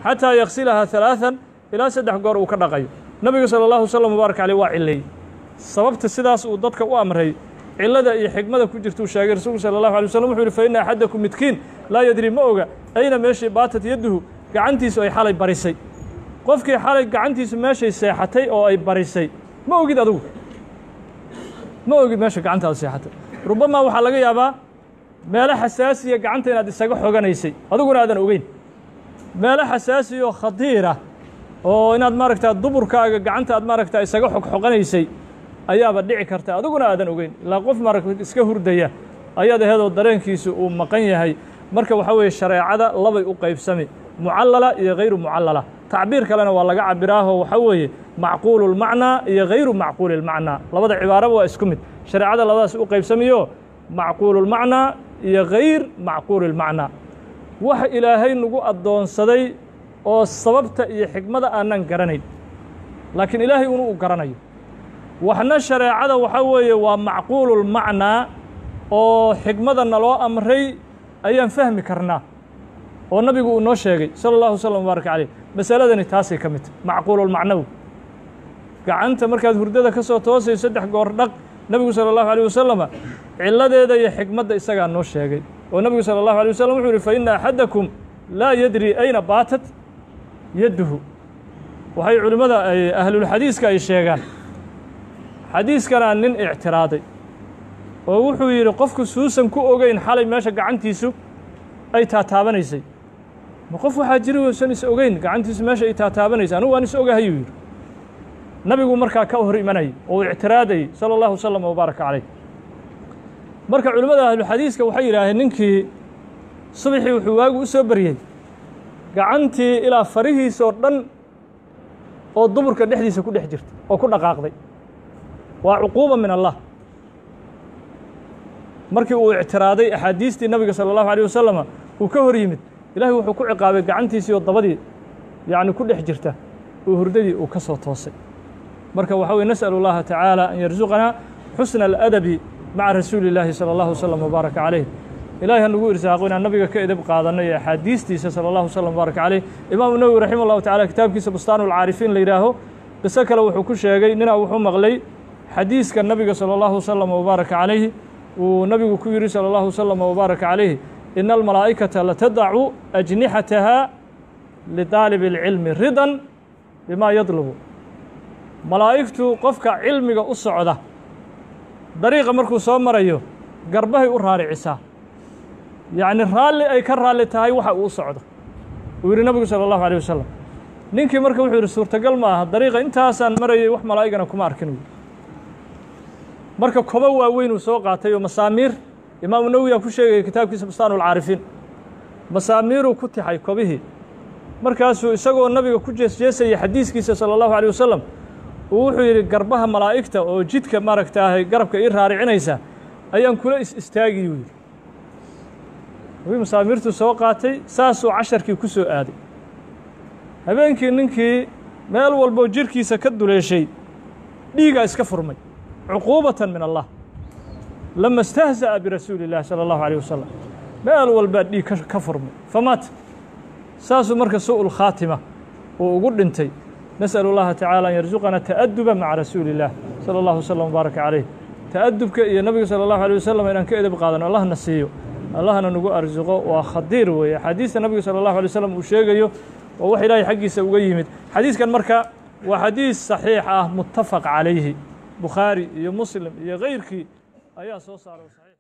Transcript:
xataa yaksilahaa halaaan ilaa saddex goor uu ka dhaqayo nabiga sala allahu wasalam mubaarak caleyh waa cileeyey sababta sidaas uu dadka u amray cilada iyo xigmada ku jirta uu sheegay rasuulku sala allahu alay waslm wuxu uhi fa ina axadakum midkiin laa yadri ma oga ayna meeshii baatat yadduhu gacantiisu ay xalay barisay qofkii xalay gacantiisu meeshay seexatay oo ay barisay ma ogid adugu ma ogid meesha gacantaada seexatay rubamaa waxaa laga yaabaa meelo xasaasiya gacanta inaad isaga xoganaysay adiguna aadan ogeyn meelo xasaasiya oo khadiira oo inaad maaragtaa duburkaaga gacanta aad maaragtaa isaga xogxoqanaysay ayaaba dhici karta adiguna aadan ogeyn ilaa qof maaragta iska hurdaya ayaad aheedoo dareenkiisu uu maqan yahay marka waxaa weeye shareecada labay u qaybsami mucallala iyo hayru mucallala tacbiir kalena waa laga cabiraaho waxaa weeye macquulu lmacnaa iyo hayru macquuli lmacnaa labada cibaaraba waa isku mid shareecada labadaas u qaybsamiyo macquululmacnaa iyo hayr macquuli lmacnaa waxa ilaahay nagu addoonsaday oo sababta iyo xikmada aanan garanayn laakiin ilaahay unu u garanayo waxna shareecada waxaa weeye waa macquululmacnaa oo xikmada naloo amray ayaan fahmi karnaa oo nabigu uu noo sheegay sala allahu wasalam mubaarak caleyh masaladani taasay ka mid tahy macquululmacnawi gacanta markaad hurdada ka soo toosay saddex goor dhaq nebigu sala allahu alيh wasalama ciladeeda iyo xikmadda isagaa noo sheegay oo nebigu sala allahu alيh wasalam wuxuu yihi fa ina axadakum laa yadri ayna baatat yadduhu waxay culimmada ay ahlulxadiiska ay sheegaan xadiiskanaa nin ictiraaday oo wuxuu yidhi qofku suusan ku ogeyn xalay meesha gacantiisu ay taataabanaysay ma qof waxaa jiri uusan is ogeyn gacantiisu meesha ay taataabanaysay anugu waan is ogahayuu yidhi nabigu markaa ka hor imanayay oo uu ictiraadayey sala allahu wasalam wabaaraka caleyh marka culimmada ahluxadiiska waxay yidhaaheen ninkii subaxii wuxuu waagu u soo baryey gacantii ilaa farihiisoo dhan oo duburka dhexdiisa ku dhex jirta oo ku dhaqaaqday waa cuquuba min allah markii uu ictiraaday axaadiistii nabiga sala allahu alيh wasalama uu ka hor yimid ilaahay wuxuu ku ciqaabay gacantiisii oo dabadii yacni ku dhex jirta oo hurdadii uu ka soo toosay marka waxa weye nasأل اllaha taعaalى an yarzuqanaa xusna الأdabi maca rasuuli اllaahi salى اllahu wslm wbaaraka caleyh ilahay ha nagu irsaaqo inaan nabiga ka edeb qaadanno iyo axaadiistiisa salى اllahu wslm wbaaraka caleyh imaamu nawwi raximah اllahu tacala kitaabkiisa bustaanu اlcaarifiin la yidhaaho qiso kale wuxuu ku sheegay ninaa wuxuu maqlay xadiiska nabiga salى اllahu wslm wbaaraka calayhi uu nabigu ku yidhi salى اllahu wslm wbaaraka calayhi ina almalaa'ikata latadacu ajnixataha lidaalib اlcilmi ridan bima yadlubu malaa'igtu qofka cilmiga u socda dariiqa markuu soo marayo garbahay u raaricisaa yacni raalli ay ka raalli tahay waxa uu u socdo uu yidhi nabigu salى اllahu alيه wasalam ninkii marka wuxuu yidhi suurtagal ma aha dariiqa intaasaan marayay wax malaa'igana kuma arkin wy marka kobo waaweyn uu soo qaatay oo masaamiir imaamu nawiyaa ku sheegaya kitaabkiisa bustaanu اlcaarifiin masaamiiruu ku tixay kobihii markaasuu isagoo nabiga ku jeesjeesayay xadiiskiisa salى اllahu alيه wasalam uu wuxuu yidhi garbaha malaa'igta oo jidka maaragtaahay garabka ii raaricinaysa ayaan kula is istaagiyuu yidhi wii masaamiirtuu soo qaatay saasuu casharkii ku soo aaday habeenkii ninkii meel walboo jirhkiisa ka duleeshay dhiigaa iska furmay cuquubatan min allah lama istahza'a birasuuli اllahi salى اllahu alيه wasalam meel walbaa dhiig ka furmay famaat saasuu marka su'u lkhaatima uu ugu dhintay nasأل اllaha tacaalى an yarzuqana ta'aduba maca rasuuli اllah salى اllahu wslm wbaaraka caleyh ta'adubka iyo nabiga salى اllahu alيه wasalam inaan ka edeb qaadano allahna siiyo allahna nagu arsuqo waa khadiir weeye axaadiista nabiga salى اllahu alay slam uu sheegayo waa wax ilaahay xaggiisa uga yimid xadiiskan marka waa xadiis saxiix ah mutafaq calayhi bukhaari iyo muslim iyo kayrkii ayaa soo saaray